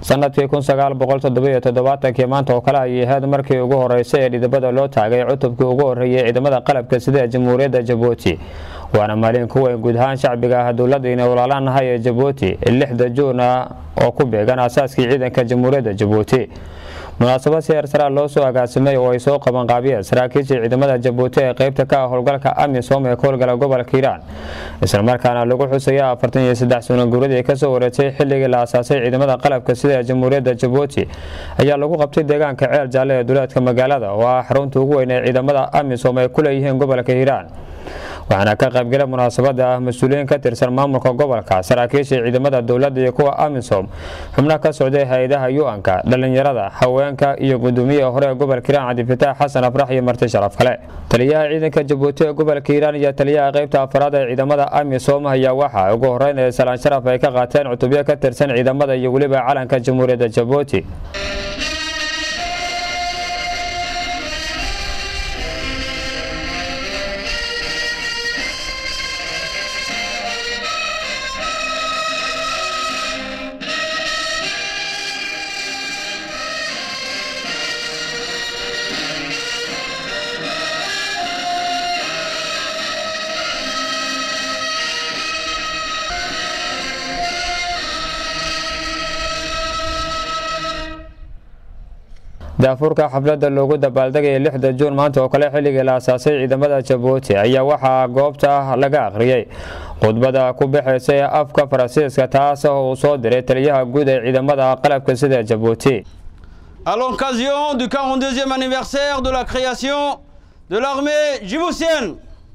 sanadkii kun sagaal boqol toddobiyo toddobaatankii maanta oo kale ayay ahayd markii ugu horeysay ee dhidibada loo taagay cutubkii ugu horreeyay ciidamada qalabka sida ee jamhuuriyadda jabuuti waana maalin ku weyn guud ahaan shacbiga ah dowladayna walaalaanahay ee jabuuti lixda juuna oo ku beegan aasaaskii ciidanka jamhuuriyadda jabuuti munaasabad si heersaraa loo soo agaasimay oo ay soo qabanqaabiyeen saraakiishii ciidamada jabuuti ee qaybta ka ah howlgalka amisom ee ka howlgala gobolka hiiraan islamarkaana lagu xusaya afartan iyo saddex sano guuradii kasoo wareegtay xilligii la asaasay ciidamada qalabka sida ee jamhuuriyadda jabuuti ayaa lagu qabtay deegaanka ceel jaalle ee duleedka magaalada oo ah xarunta ugu weyn ee ciidamada amisom ay ku leeyihiin gobolka hiiraan waxaana ka qaybgalay munaasabada ah mas-uuliyiin ka tirsan maamulka gobolka saraakiisha ciidamada dowladda iyo kuwa amisom xubno ka socday hay-adaha yu-anka dhalinyarada haweenka iyo gudoomiyaha hore ee gobolka hiiraan cabdifitaax xasan afrax iyo marti sharaf kale taliyaha ciidanka jabuuti ee gobolka hiiraan iyo taliyaha qaybta afaraad ee ciidamada amisom ayaa waxaa ugu horeyn ee salaan sharaf ay ka qaateen cutubyo ka tirsan ciidamada iyo weliba calanka jamhuuriyadda jabuuti daafurka xafladda loogu dabaaldegaya lixda juun maanta oo kale xilligii la asaasay ciidamada jabuuti ayaa waxaa goobta laga akhriyey khudbada ku baxaysa ee afka faransiiska taas oo uu soo diray taliyaha guud ee ciidamada qalabka sida jabuuti À l'occasion du 42e anniversaire de la création de l'armée djiboutienne,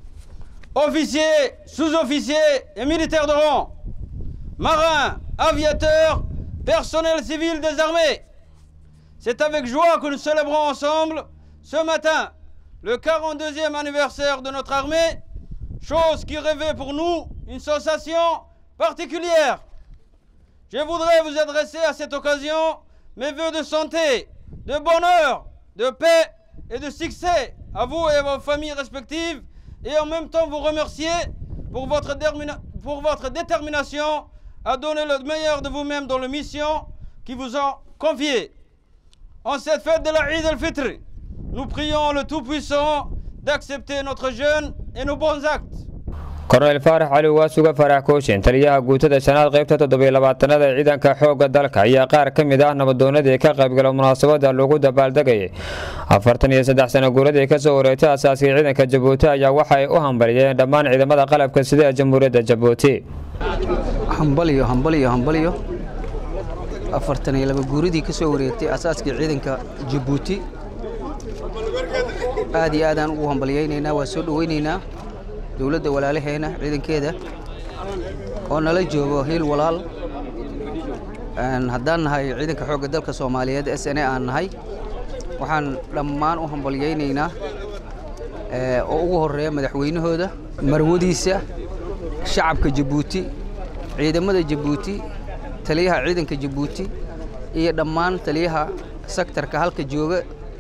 officiers, sous-officiers et militaires de rang, marins, aviateurs, personnel civil des armées, c'est avec joie que nous célébrons ensemble ce matin le 42e anniversaire de notre armée, chose qui revêt pour nous une sensation particulière. Je voudrais vous adresser à cette occasion mes voeux de santé, de bonheur, de paix et de succès à vous et à vos familles respectives et en même temps vous remercier pour votre, pour votre détermination à donner le meilleur de vous-même dans les missions qui vous ont confiées. En cette fête de la Eid al-Fitr, nous prions le Tout-Puissant d'accepter notre jeûne et nos bons actes. korneyl faarax cali waasuga farax kooshin taliyaha guutada shanaad qaybta toddobiyo labaatanaad ee ciidanka xoogga dalka ayaa qaar ka mid ah nabadoonadii ka qaybgala munaasabada lagu dabaaldegayay afartan iyo saddex sano guuradii kasoo wareegtay asaaskii ciidanka jabuuti ayaa waxay u hambaliyeen dhammaan ciidamada qalabka sida ee jamhuuriyadda jabuuti hambalyo hambalyo hambalyo afartan iyo laba guuradii ka soo wareegtay asaaskii ciidanka jabuuti aad iyo aadaan ugu hambalyaynaynaa waa soo dhowaynaynaa dowladda walaalaheena ciidankeeda oo nala joogo hiil walaal haddaan nahay ciidanka xoogga dalka soomaaliyeed s n a aan nahay waxaan dhammaan u hambalyaynaynaa oo ugu horeeya madaxweynahooda marwadiisa shacabka jabuuti ciidamada jabuuti taliyaha ciidanka jabuuti iyo dhammaan taliyaha sektarka halka jooga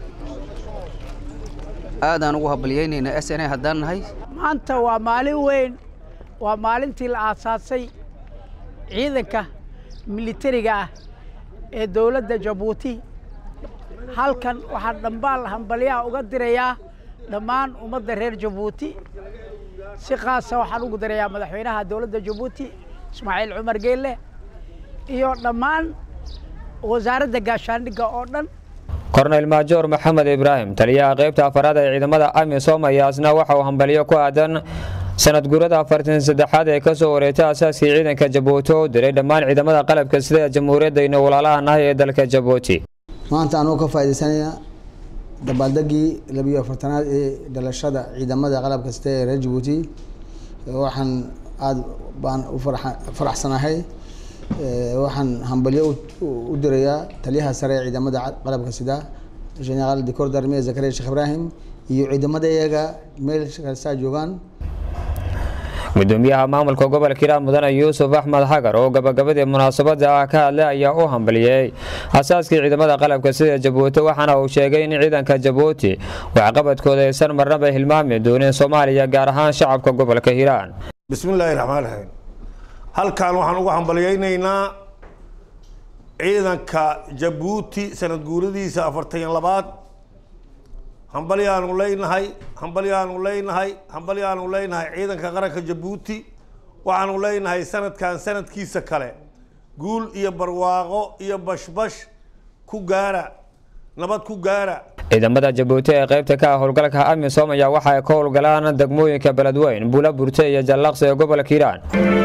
aadaan ugu hambalyaynaynaa s n a haddaan nahay maanta waa maalin weyn waa maalintii la aasaasay ciidanka militariga ah ee dowladda jabuuti halkan waxaan dhambaal hambalyaha uga dirayaa dhammaan ummadda reer jabuuti si khaasa waxaan ugu dirayaa madaxweynaha dowladda jabuuti ismaaciil cumar geelle iyo dhammaan wasaaradda gaashaandhigga oo dhan korneyl maajoor maxamed ibraahim taliyaha qaybta afaraad ee ciidamada amisom ayaasna waxa uu hambaliyo ku aadan sanad guurada afartan saddexaad ee kasoo wareegtay asaaskii ciidanka jabuuti oo diray dhammaan ciidamada qalabka sida ee jamhuuriyaddayna walaalaha nahay ee dalka jabuuti maanta anuu ka faaidaysanaya dabaaldegii labiyo afartanaad ee dhalashada ciidamada qalabka sida ee reer jabuuti waxaan aada baan u faraxsanahay waxaan hambalyo u dirayaa taliyaha sare ee ciidamada qalabka sida generaal dicor darmiye zakariya sheekh ibraahim iyo ciidamada iyaga meel kastaa joogaan gudoomiyaha maamulka gobolka hiiraan mudane yuusuf axmed xagar oo gabagabadii munaasabada ah ka hadlay ayaa u hambaliyey asaaskii ciidamada qalabka sida jabuuti waxaana uu sheegay in ciidanka jabuuti waxqabadkooda aysan marnaba hilmaami doonin soomaaliya gaar ahaan shacabka gobolka hiiraan bismillaahi raxmaan raxiim halkan waxaan ugu hambalyaynaynaa ciidanka jabuuti sanad guuradiisa afartan labaad hambalyaanu leynahay hambalyaanu leynahay hambalyaanu leynahay ciidanka qaranka jabuuti waxaanu leynahay sanadkan sanadkiisa kale guul iyo barwaaqo iyo bashbash ku gaara nabad ku gaara ciidamada jabuuti ee qaybta ka ah howlgalka amisom ayaa waxa ay ka howlgalaan degmooyinka beledweyn buula burte iyo jallaqsi ee gobolka hiiraan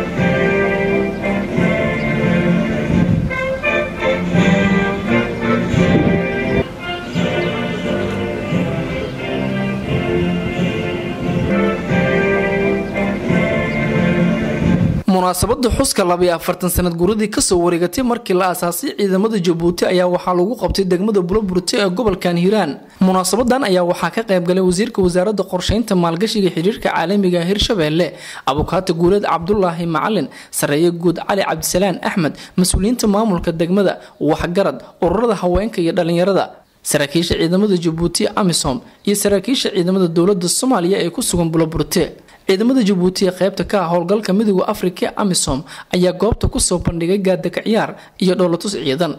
munaasabada xuska labiyo afartan sanad guuradii kasoo wareegatay markii la aasaasay ciidamada jabuuti ayaa waxaa lagu qabtay degmada buloburte ee gobolkan hiiraan munaasabadan ayaa waxaa ka qaybgalay wasiirka wasaarada qorsheynta maalgashiga xiriirka caalamiga hirshabeelle abukaata guuleed cabdulaahi macalin sareeye guud cali cabdisalaan axmed mas-uuliyiinta maamulka degmada waxgarad ururada haweenka iyo dhalinyarada saraakiisha ciidamada jabuuti amisom iyo saraakiisha ciidamada dowlada soomaaliya ee ku sugan buloburte ciidamada jabuuti ee qaybta ka ah howlgalka midooda afrika amisom ayaa goobta kusoo bandhigay gaadaka ciyaar iyo dhowlatus ciidan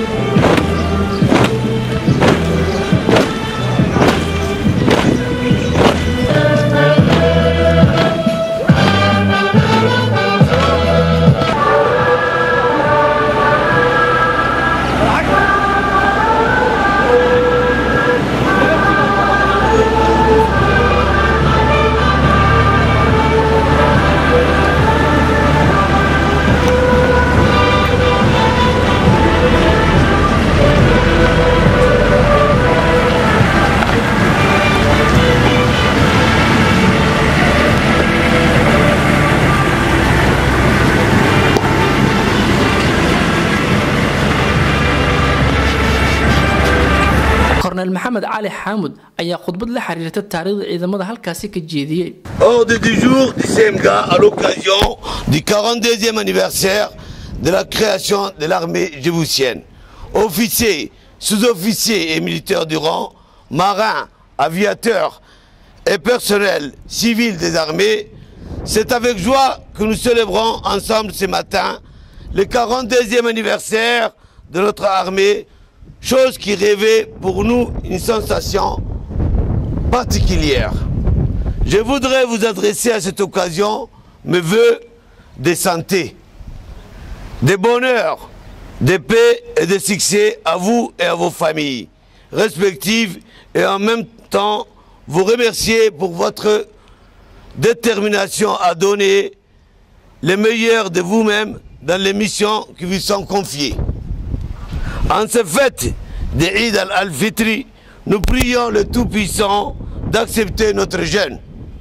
korneel maxamed cali xaamud ayaa khudbad la xiriirta taariikhda ciidamada halkaasi ka jeediyey Ordre du jour du CMGA à l'occasion du 42e anniversaire de la création de l'armée djiboutienne. Officiers, sous-officiers et militaires du rang, marins, aviateurs et personnel civil des armées, c'est avec joie que nous célébrons ensemble ce matin le 42e anniversaire de notre armée, chose qui rêvait pour nous une sensation particulière. Je voudrais vous adresser à cette occasion mes voeux de santé, de bonheur, de paix et de succès à vous et à vos familles respectives et en même temps vous remercier pour votre détermination à donner le meilleur de vous-même dans les missions qui vous sont confiées. En ce fête de Eid al-Fitri, nous prions le Tout-Puissant d'accepter notre jeûne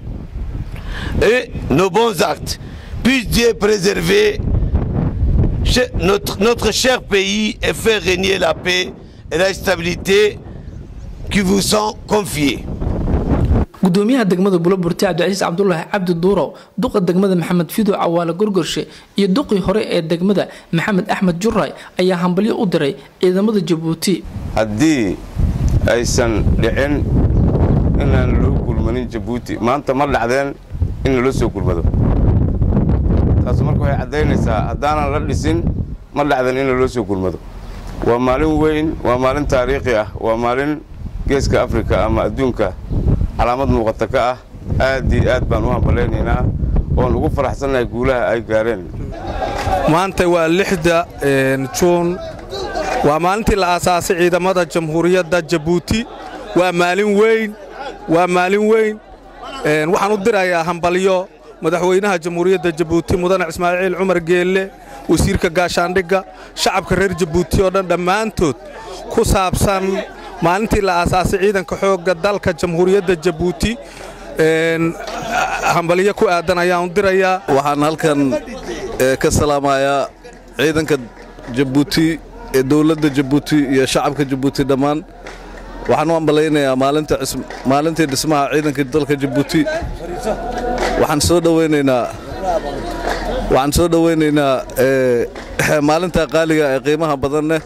et nos bons actes. Puisse Dieu préserver che- notre, notre cher pays et faire régner la paix et la stabilité qui vous sont confiés. gudoomiyaha degmada buloburti cabdicasiis cabdulaahi cabdi duurow duqa degmada maxamed fido cawaale gorgorshe iyo duqii hore ee degmada maxamed axmed juray ayaa hambalyo u diray ciidamada jabuuti haddii aysan dhicin inaan loo gulmanin jabuuti maanta ma dhacdeen in lala soo gulmado taas marka waxay caddaynaysaa haddaanan la dhisin ma dhacdeen in laloo soo gulmado waa maalin weyn waa maalin taariikhi ah waa maalin geeska afrika ama adduunka calaamad muuqata ka ah aad iyo aad baan u hambalaynaynaa oon ugu faraxsannahay guulaha ay gaareen maanta waa lixda juun waa maalintii la aasaasay ciidamada jamhuuriyadda jabuuti waa maalin weyn waa maalin weyn waxaan u dirayaa hambalyo madaxweynaha jamhuuriyadda jabuuti mudane ismaaciil cumar geelle wasiirka gaashaandhigga shacabka reer jabuuti oo dhan dhammaantood ku saabsan maalintii la aasaasay ciidanka xoogga dalka jamhuuriyadda jabuuti hambalyo ku aadan ayaan u dirayaa waxaan halkan ka salaamayaa ciidanka jabuuti ee dowladda jabuuti iyo shacabka jabuuti dhammaan waxaan u hambalaynayaa maalintii dhismaha ciidanka dalka jabuuti waxaan soo dhowaynaynaa waxaan soo dhowaynaynaa maalinta qaaliga ee qiimaha badanneh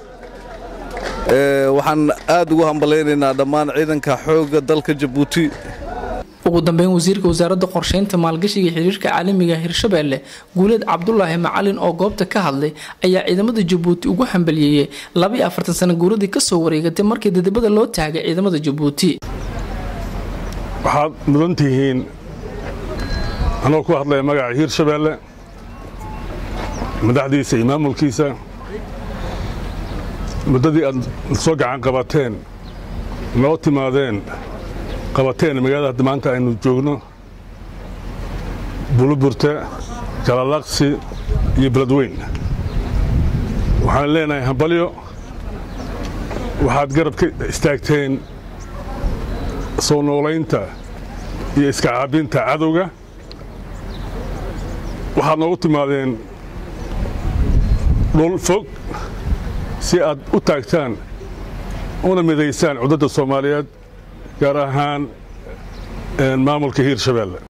waxaan aad ugu hambalaynaynaa dhammaan ciidanka xoogga dalka jabuuti ugu dambeyn wasiirka wasaaradda qorsheynta maalgashiga xiriirka caalamiga hirshabeelle guuleed cabdulaahi macalin oo goobta ka hadlay ayaa ciidamada jabuuti ugu hambaliyeeyey labaiyo afartan sano guuradii kasoo wareegatay markii dadabada loo taagay ciidamada jabuuti waxaad mudan tihiin anoo ku hadlaya magaca hiirshabeelle madaxdiisa iyo maamulkiisa muddadii aad soo gacan qabateen noo timaadeen qabateen magaalada hadda maanta aynu joogno buluburte jalalaqsi iyo beledweyn waxaan leenahay hambalyo waxaad garab ka istaagteen soo noolaynta iyo iska caabinta cadowga waxaad noogu timaadeen dhul fog si aad u taagtaan una midaysaan cudadda soomaaliyeed gaar ahaan maamulka hiirshabeelle